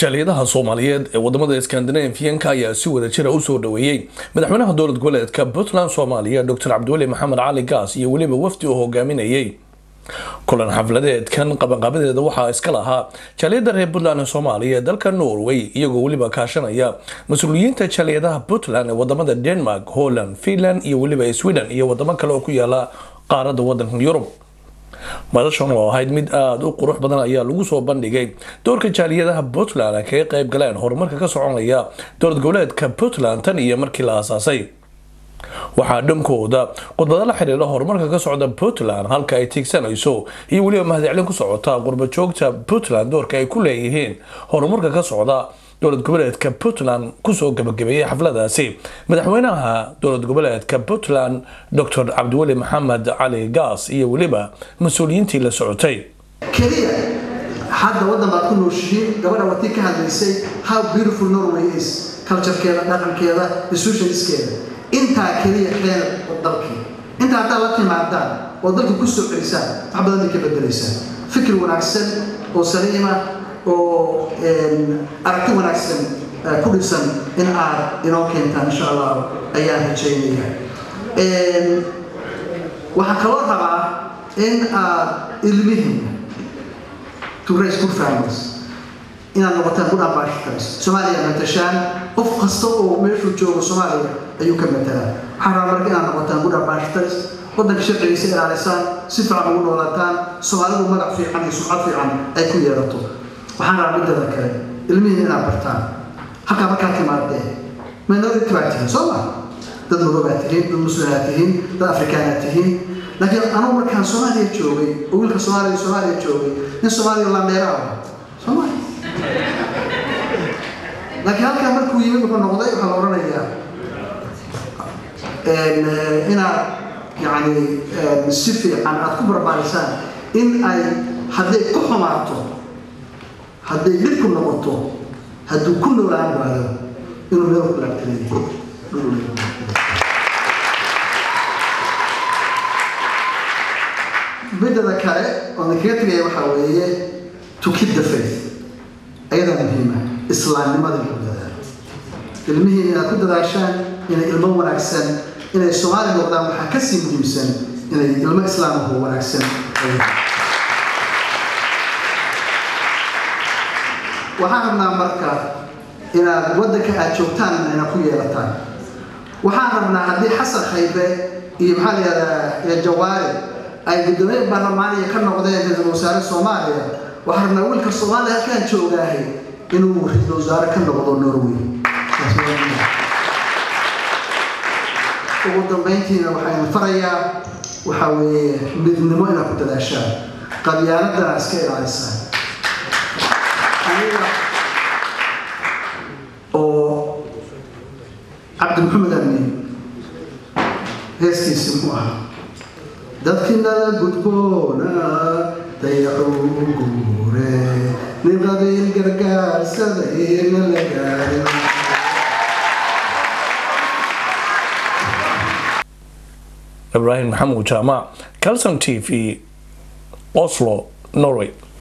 jaaliyadaha soomaaliyeed ee wadamada skandinafiyanka ayaa si wada jira usoo dhaweeyey madaxweynaha dowlad goboleedka puntland soomaaliya dr cabdiweli maxamed cali gaas iyo weliba wafdi uu hogaaminayay kulan xafladeedkan qabanqaabadeeda waxaa iska lahaa jaaliyada reer puntland ee soomaaliya ee dalka norway iyagoo weliba kaashanaya mas-uuliyiinta jaaliyadaha puntland ee wadamada denmark holland finland iyo weliba sweden iyo wadamo kale oo ku yaala qaarada wadanka yurub madashan oo ahayd mid aada u qurux badan ayaa lagu soo bandhigay doorka jaaliyadaha puntland ay kaga qayb galeen horumarka ka soconaya dowlad goboleedka puntland tan iyo markii la aasaasay waxaa dhankooda khudbado la xiriira horumarka ka socda puntland halka ay tiigsanayso iyo weliba mahadcelin ku socota qurbajoogta puntland doorka ay ku leeyihiin horumarka ka socda dowlad goboleedka puntland kusoo gabagabeeyey xafladaasi madaxweynaha dowlad goboleedka puntland dr cabdiweli maxamed cali gaas iyo weliba mas-uuliyiintii la socotay keliya hadda waddan baad ku nooshihiin gabadha watii ka hadlaysay how beautiful norway is culturekeeda dhaqankeeda institutionskeeda intaa keliya keena dalkii intaa haddaad la timaadaan oo dalka ku soo celisaan wax badan bay ka bedelaysaan fikir wanaagsan oo saliima oo aragti wanaagsan ku dhisan in aad inoo keentaan insha allah ayaan rajaynaya waxaan kaloo rabaa in aad ilmihiina to raise good families inaad noqotaan good ambassadors soomaaliya matashaan qof kasta oo meeshuu joogo soomaaliya ayuu ka matalaa waxaan rabaa marka inaad noqotaan good ambassadors waddanka sharcigiisa ilaalisaan si fiican ugu noolaataan soomaalidu magac fiican iyo sumcad fiican ay ku yeelato waxaan rabaa middada kale ilmihiina inaad bartaan halkaa markaad timaadee minority baa tihiin soo ma dad madoobaa tihiin dad muslimaa tihiin dad afrikaanaa tihiin laakiin anugu markaan soomaaliya joogay oo wiilka soomaaliya soomaaliya joogay nin soomaaliya lameera ah soomaaliya laakiin halkaa markuu yimid wuxuu noqday waxaa la odhanayaa inaad yani si fiican aad ku barbaarisaan in ay hadday ku xumaato hadday dhib ku noqoto hadduu ku noolaan waayo inuu meel ku laagtaleeyahay midada kale oo na kaga tegaya waxaa weeye to keep the faith ayadaa muhiima islaamnimada in ku dadaalo ilmihiina inaad ku dadaashaan inay ilmo wanaagsan inay soomaali noqdaan waxaa kasii muhiimsan inay ilmo islaamahu wanaagsan waxaan rabnaa marka inaad waddanka aad joogtaan ina ku yeelataan waxaan rabnaa haddii xasan khaybe iyo maxaa la yihahdaa jawaari ay guddoomiye baarlamaaniya ka noqdeen ra-iisul wasaare soomaaliya waxaan rabnaa wiilka soomaaliya halkaan joogaahay inuu ra-iisul wasaare ka noqdo norway ugu dambayntiina waxaynu farayaa waxaa weeye midnimo inaad ku dadaashaan qabyaaladana iska ilaalisaan aniga oo cabdi maxamed amin heestiisi muxuu ahaa dadkii nala gudboona dayaxuu guure nin qabiil gargaarsaday na la gaarin ibraahim maxamuud jaamac calson t v oslo norway